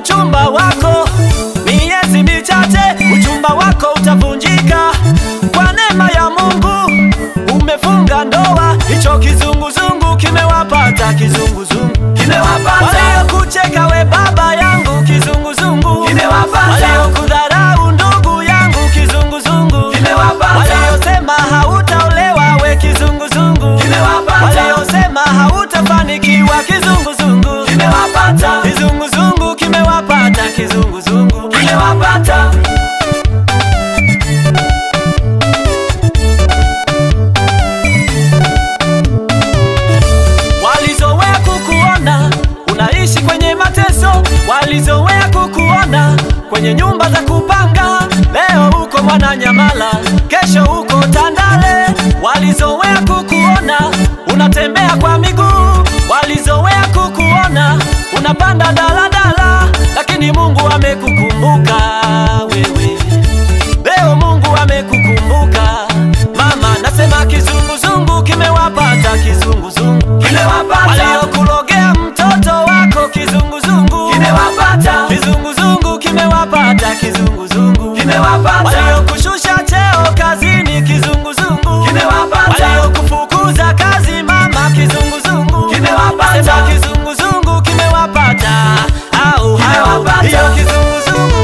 uchumba wako, miezi michache uchumba wako utavunjika. Kwa neema ya Mungu umefunga ndoa, hicho kizunguzungu kimewapata, kizunguzungu Kimewapata. waliokucheka we baba yangu, kizunguzungu Kimewapata. waliokudharau ndugu yangu, kizunguzungu Kimewapata. waliosema hautaolewa we, kizunguzungu Kimewapata. waliosema hautafanikiwa, kizunguzungu Kimewapata. kizunguzungu kimewapata, kizunguzungu Kimewapata. Walizoea kukuona unaishi kwenye mateso, walizoea kukuona kwenye nyumba za kupanga. Leo uko Mwananyamala, kesho uko Tandale. Walizoea kukuona unatembea kwa miguu, walizoea kukuona unapanda daladala, lakini Mungu amekukumbuka wewe. Leo Mungu amekukumbuka mama, nasema kizunguzungu kimewapata, kizunguzungu Kimewapata. waliokulogea mtoto wako, kizunguzungu Kimewapata. kizunguzungu kimewapata, kizunguzungu Kimewapata. waliokushusha cheo kazini, kizunguzungu Kimewapata. waliokufukuza kazi mama, kizunguzungu Kimewapata. Nasema kizunguzungu kimewapata, au au Kimewapata. hiyo kizunguzungu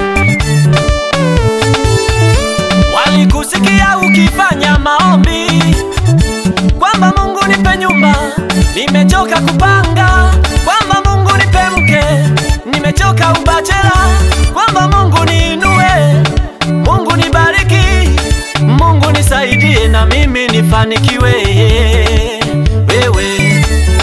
Walikusikia ukifanya maombi kwamba Mungu nipe nyumba, nimechoka kupanga, kwamba Mungu nipe mke, nimechoka ubachela, kwamba Mungu niinue, Mungu nibariki, Mungu nisaidie na mimi nifanikiwe. Wewe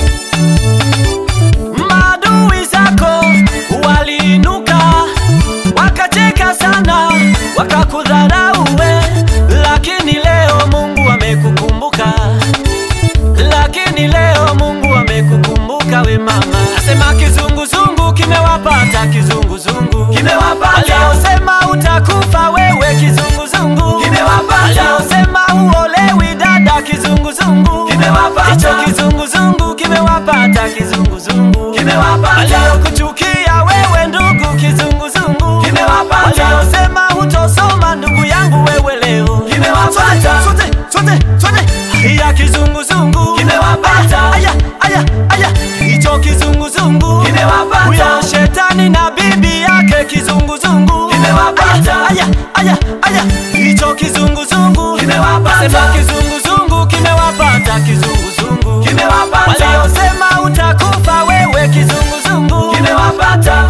maadui zako waliinuka wakacheka sana, wakakudharau we, lakini leo Mungu amekukumbuka, lakini leo Mungu amekukumbuka we mama. Nasema kizunguzungu kimewapata, kizunguzungu Kimewapata. waliosema utakufa wewe, kizunguzungu Kimewapata. waliosema uolewi dada, kizunguzungu Kimewapata. hicho kizunguzungu kimewapata, kizunguzungu Kimewapata. waliokuchukia wewe ndugu, kizunguzungu Kimewapata. waliosema hutosoma ndugu yangu wewe leo Kimewapata. sote sote sote ya kizunguzungu Kimewapata. aya aya aya hicho kizunguzungu Kimewapata. huyo shetani na bibi yake kizunguzungu Kimewapata. aya aya aya hicho kizunguzungu Kimewapata. Sema kizunguzungu kimewapata kizunguzungu Kimewapata. waliosema utakufa wewe kizunguzungu Kimewapata.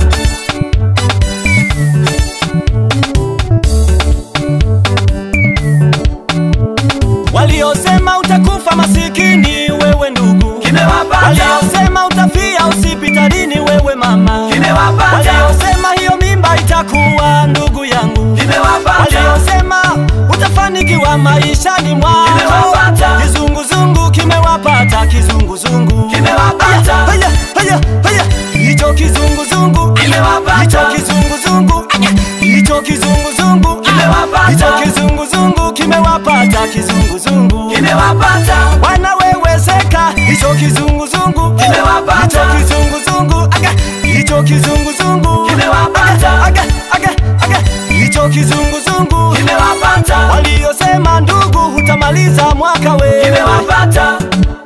waliosema utakufa masikini wewe ndugu Kimewapata. waliosema utafia hospitalini wewe mama Kimewapata. waliosema hiyo mimba itakuwa ndugu yangu Kimewapata. waliosema utafanikiwa maishani mwako Kimewapata. kizunguzungu kimewapata kizunguzungu Kimewapata. haya haya haya hicho kizunguzungu Kimewapata. hicho kizunguzungu hicho kizunguzungu Kimewapata. hicho kizunguzungu kimewapata kizunguzungu Kimewapata. wanawewezeka hicho kizunguzungu Kimewapata. hicho kizunguzungu aga hicho kizunguzungu Kimewapata. aga aga aga hicho kizunguzungu Kimewapata. waliosema ndugu hutamaliza mwaka we Kimewapata.